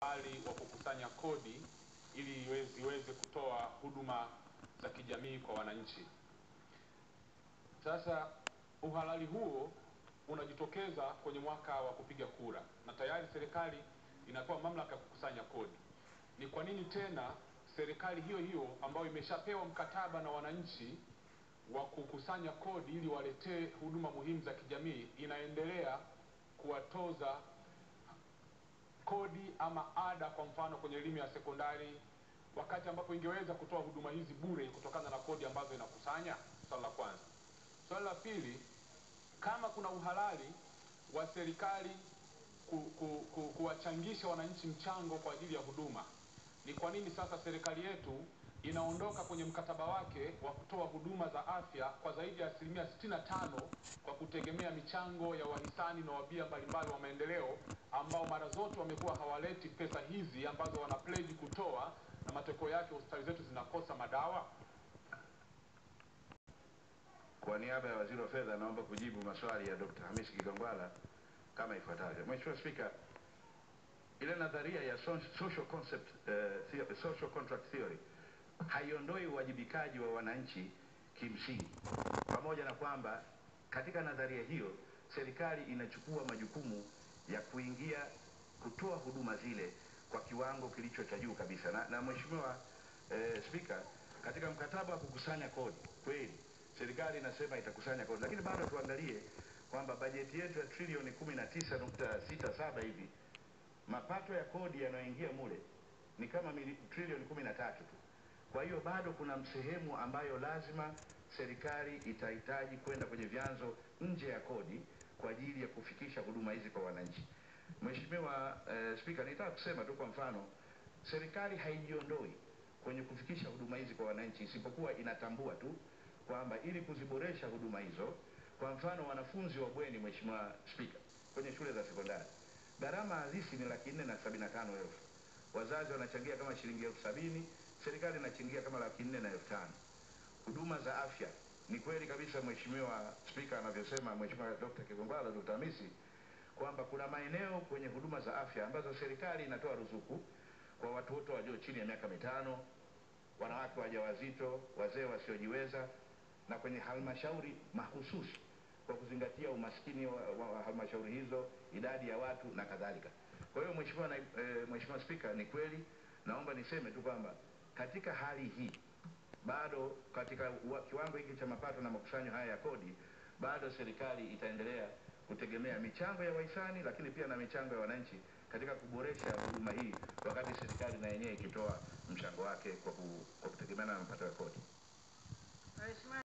uhalali wa kukusanya kodi ili iwe- ziweze kutoa huduma za kijamii kwa wananchi. Sasa uhalali huo unajitokeza kwenye mwaka wa kupiga kura, na tayari serikali inapewa mamlaka ya kukusanya kodi. Ni kwa nini tena serikali hiyo hiyo ambayo imeshapewa mkataba na wananchi wa kukusanya kodi ili waletee huduma muhimu za kijamii inaendelea kuwatoza kodi ama ada, kwa mfano kwenye elimu ya sekondari, wakati ambapo ingeweza kutoa huduma hizi bure kutokana na kodi ambazo inakusanya? Swala la kwanza. Swala la pili, kama kuna uhalali wa serikali ku, ku, ku, kuwachangisha wananchi mchango kwa ajili ya huduma, ni kwa nini sasa serikali yetu inaondoka kwenye mkataba wake wa kutoa huduma za afya kwa zaidi ya asilimia 65 kwa kutegemea michango ya wahisani na wabia mbalimbali wa maendeleo ambao mara zote wamekuwa hawaleti pesa hizi ambazo wana pledge kutoa, na matokeo yake hospitali zetu zinakosa madawa? Kwa niaba ya Waziri wa Fedha naomba kujibu maswali ya Dr. Hamisi Kigwangalla kama ifuatavyo. Mheshimiwa Spika, ile nadharia ya so- social concept eh, theo- social contract theory haiondoi uwajibikaji wa wananchi kimsingi, pamoja na kwamba katika nadharia hiyo serikali inachukua majukumu ya kuingia kutoa huduma zile kwa kiwango kilicho cha juu kabisa. Na, na Mheshimiwa eh, Spika, katika mkataba wa kukusanya kodi kweli serikali inasema itakusanya kodi, lakini bado tuangalie kwamba bajeti yetu ya trilioni 19.67 hivi mapato ya kodi yanayoingia mule ni kama mili- trilioni 13 tu. Kwa hiyo bado kuna sehemu ambayo lazima serikali itahitaji kwenda kwenye vyanzo nje ya kodi kwa ajili ya kufikisha huduma hizi kwa wananchi. Mheshimiwa eh, Spika, nitaka kusema tu kwa mfano, serikali haijiondoi kwenye kufikisha huduma hizi kwa wananchi, isipokuwa inatambua tu kwamba ili kuziboresha huduma hizo, kwa mfano wanafunzi wa bweni, Mheshimiwa Spika, kwenye shule za sekondari gharama halisi ni laki nne na sabini na tano elfu wazazi wanachangia kama shilingi elfu sabini serikali inachangia kama laki nne na elfu tano huduma za afya ni kweli kabisa mheshimiwa spika anavyosema mheshimiwa dr kigongwala dr hamisi kwamba kuna maeneo kwenye huduma za afya ambazo serikali inatoa ruzuku kwa watu wote walio chini ya miaka mitano wanawake wajawazito wazee wasiojiweza na kwenye halmashauri mahususi kwa kuzingatia umaskini wa, wa, wa halmashauri hizo idadi ya watu na kadhalika kwa hiyo mheshimiwa na, e, mheshimiwa spika ni kweli naomba niseme tu kwamba katika hali hii bado katika ua- kiwango hiki cha mapato na makusanyo haya ya kodi bado serikali itaendelea kutegemea michango ya wahisani lakini pia na michango ya wananchi katika kuboresha huduma hii wakati serikali na yenyewe ikitoa mchango wake kwa, ku, kwa kutegemeana na mapato ya kodi Mheshimiwa